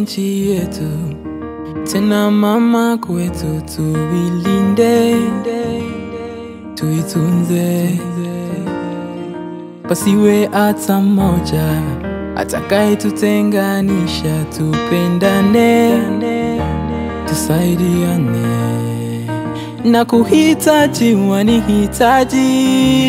nchi yetu, tena mama kwetu, tuilinde, tuitunze, pasiwe hata mmoja atakayetutenganisha. Tupendane, tusaidiane, na kuhitaji wanihitaji,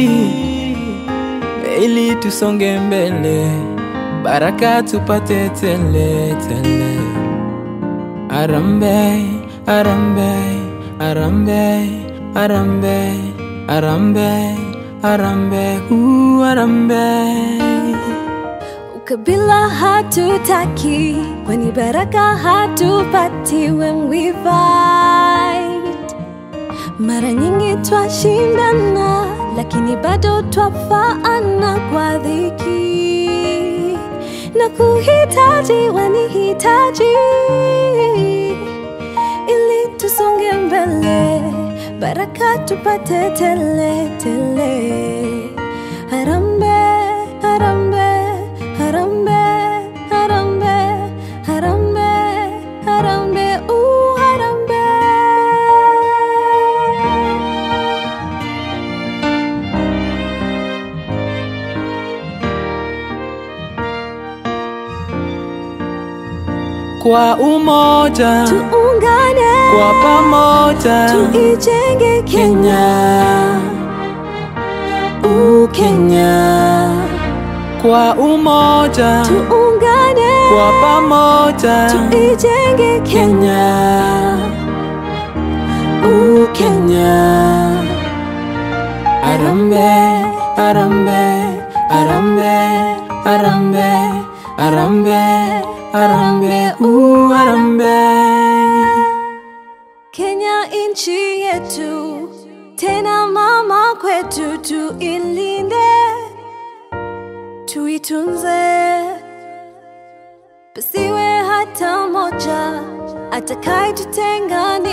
ili tusonge mbele, baraka tupate tele tele. Arambe, arambe, arambe, arambe, arambe, arambe, hu arambe. Ukabila hatutaki, kwani baraka hatupati when we fight. Mara nyingi twashindana, lakini bado twafaana kwa dhiki na kuhitaji wanihitaji, ili tusonge mbele, baraka tupate tele tele. Harambe, harambe, harambe, harambe, harambe, harambe, ooh, harambe. Kwa umoja, Tuungane, kwa pamoja, tuijenge Kenya. Kenya, Ooh, Kenya. kwa umoja, Tuungane, kwa pamoja, tuijenge Kenya. Kenya, Ooh, Kenya. Arambe, arambe, arambe, arambe, arambe, arambe, u arambe. Kenya nchi yetu, tena mama kwetu, tuilinde, tuitunze, pasiwe hata moja atakayetutenganisha.